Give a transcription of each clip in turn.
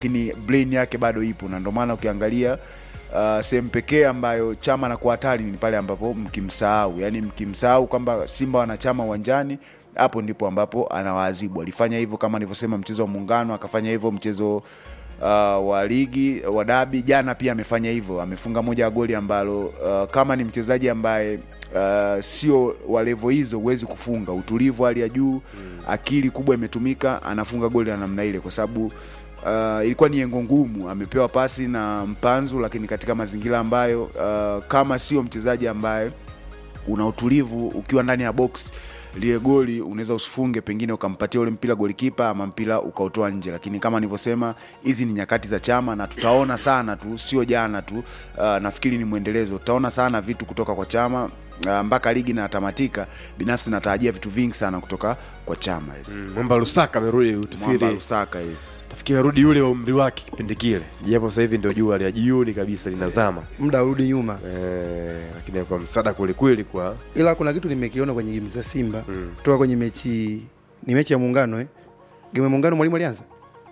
lakini brain yake bado ipo, na ndio maana ukiangalia uh, sehemu pekee ambayo chama anakuwa hatari ni pale ambapo mkimsahau, yani mkimsahau kwamba Simba wanachama uwanjani hapo ndipo ambapo anawaadhibu. Alifanya hivyo kama nilivyosema, mchezo wa Muungano, akafanya hivyo mchezo uh, wa ligi wa dabi. Jana pia amefanya hivyo, amefunga moja ya goli ambalo uh, kama ni mchezaji ambaye uh, sio wa levo hizo, huwezi kufunga. Utulivu hali ya juu, akili kubwa imetumika, anafunga goli la namna ile, kwa sababu uh, ilikuwa ni yengo ngumu. Amepewa pasi na Mpanzu, lakini katika mazingira ambayo uh, kama sio mchezaji ambaye una utulivu ukiwa ndani ya box lile goli unaweza usifunge, pengine ukampatia ule mpira golikipa ama mpira ukautoa nje. Lakini kama nilivyosema, hizi ni nyakati za chama na tutaona sana tu, sio jana tu. Uh, nafikiri ni mwendelezo, tutaona sana vitu kutoka kwa chama uh, mpaka ligi inatamatika. Binafsi natarajia vitu vingi sana kutoka kwa chama yes. Mm, Mwamba Lusaka amerudi Mwamba utafiri Lusaka yes. tafikiri arudi yule wa umri wake kipindi kile, japo sasa hivi ndio jua la jioni kabisa linazama muda urudi nyuma eh, lakini kwa msaada kwelikweli kwa ila kuna kitu nimekiona kwenye game za Simba Mm. kutoka kwenye mechi ni mechi ya muungano eh? game ya muungano mwalimu alianza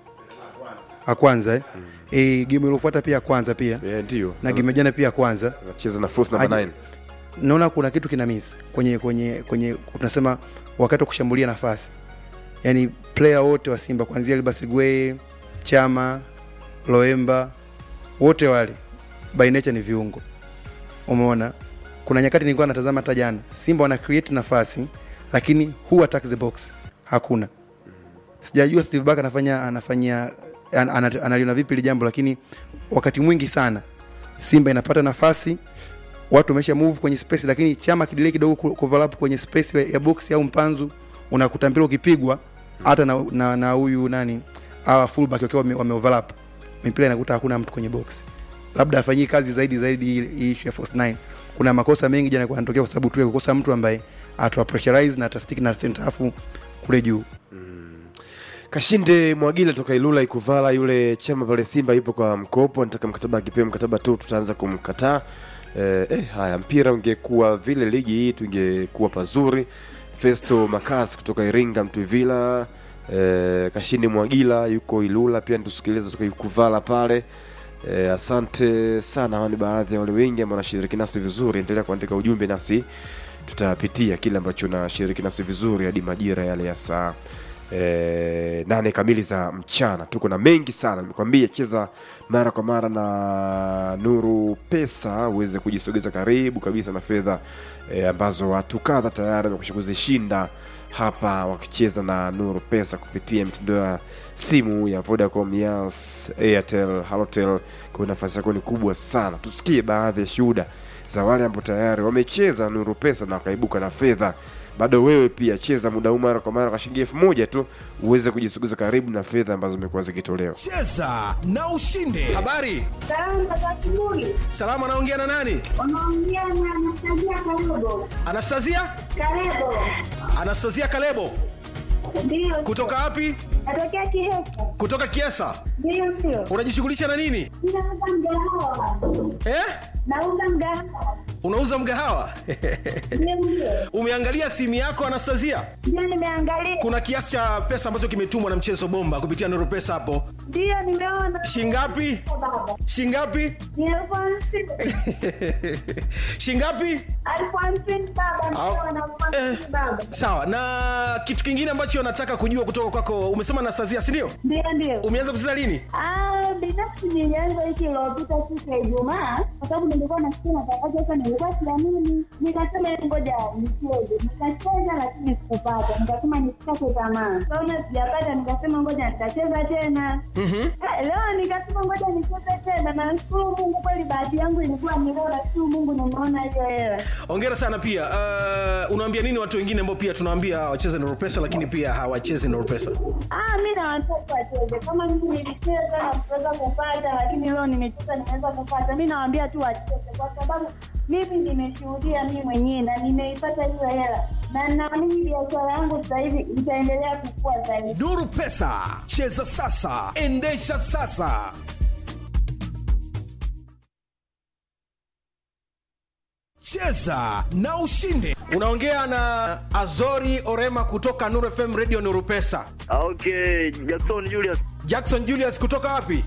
a kwanza eh? Eh, game iliyofuata pia ya kwanza pia eh, ndio na game ya jana pia ya kwanza anacheza na force number Aje- 9 naona kuna kitu kina miss kwenye kwenye kwenye tunasema wakati wa kushambulia nafasi yani player wote wa Simba kuanzia Libasigwe Chama Loemba wote wale by nature ni viungo umeona kuna nyakati nilikuwa natazama hata jana Simba wana create nafasi lakini who attack the box hakuna sijajua Steve Barker anafanya anafanya an, an, analiona vipi ile jambo lakini wakati mwingi sana Simba inapata nafasi watu wamesha move kwenye space, lakini chama kidelay kidogo ku- kuoverlap kwenye space ya- ya box au mpanzu, unakuta mpira ukipigwa hata na na na huyu nani hawa fullback wakiwa wame, wame overlap mipira inakuta hakuna mtu kwenye box, labda afanyie kazi zaidi zaidi hii- hii issue ya false nine. Kuna makosa mengi jana yanatokea kwa sababu tu ya kukosa mtu ambaye atwa pressurize na atastiki na center half kule juu. Kashinde Mwagila toka Ilula Ikuvala, yule chama pale Simba yupo kwa mkopo, anataka mkataba, akipewa mkataba tu tutaanza kumkataa. Eh, eh, haya mpira ungekuwa vile ligi hii tungekuwa pazuri. Festo Makas kutoka Iringa Mtwivila. Eh, Kashinde Mwagila yuko Ilula pia nitusikiliza toka Ikuvala pale. Eh, asante sana, hawa ni baadhi ya wale wengi ambao wanashiriki nasi vizuri. Endelea kuandika ujumbe nasi tutapitia kile ambacho nashiriki nasi vizuri hadi majira yale ya saa e, nane kamili za mchana. Tuko na mengi sana, nimekwambia cheza mara kwa mara na Nuru Pesa uweze kujisogeza karibu kabisa na fedha e, ambazo watu kadha tayari wamekusha kuzishinda hapa wakicheza na Nuru Pesa kupitia mitandao ya simu ya Vodacom, Yas, Airtel, Halotel. Kwa nafasi yako ni kubwa sana. Tusikie baadhi ya shuhuda za wale ambao tayari wamecheza Nuru Pesa na wakaibuka na fedha. Bado wewe pia cheza muda huu mara kwa mara kwa shilingi elfu moja tu uweze kujisogeza karibu na fedha ambazo zimekuwa zikitolewa. cheza na ushinde habari Salama za asubuhi. salama anaongea na nani Unaongea na Anastasia Kalebo. anastasia Kalebo. anastasia kalebo Ndio. kutoka wapi Natokea Kihesa. kutoka kiesa Ndio sio. unajishughulisha na nini Ninauza mgahawa. eh? Nauza mgahawa. unauza mgahawa Ndio ndio. umeangalia simu yako anastasia Ndio nimeangalia. kuna kiasi cha pesa ambacho kimetumwa na mchezo bomba kupitia nuru pesa hapo Ndio nimeona. shingapi Baba. shingapi Ni elfu hamsini. shingapi Elfu hamsini baba. Au- Ndio na elfu eh, hamsini baba. sawa na kitu kingine ambacho nataka kujua kutoka kwako umesema anastasia sindio Ndio ndio. umeanza kucheza lini Ah, binafsi nilianza wiki iliyopita siku ya Ijumaa kwa sababu nilikuwa nasikia matangazo sasa, nilikuwa siamini, nikasema ngoja nicheze. Nikacheza lakini sikupata, nikasema nisikate tamaa. Kaona sijapata, nikasema ngoja nitacheza tena. Ah, Leo nikasema ngoja nicheze tena, na nashukuru Mungu kweli, bahati yangu ilikuwa ni leo, nashukuru Mungu nimeona hiyo hela. ongera sana pia uh, unaambia nini watu wengine ambao pia tunawaambia wacheze na pesa lakini pia hawachezi na pesa Ah, mi na watoto wacheze kama mimi nilicheza na kuweza kupata, lakini leo nimecheza nimeweza kupata. Mi nawaambia tu wacheze, kwa sababu mimi nimeshuhudia mi mwenyewe na nimeipata hiyo hela, na naamini biashara yangu sasa hivi itaendelea kukua zaidi. nuru pesa cheza sasa endesha sasa cheza na ushinde unaongea na azori orema kutoka nuru fm radio nuru pesa Okay, Jackson Julius jackson julius kutoka wapi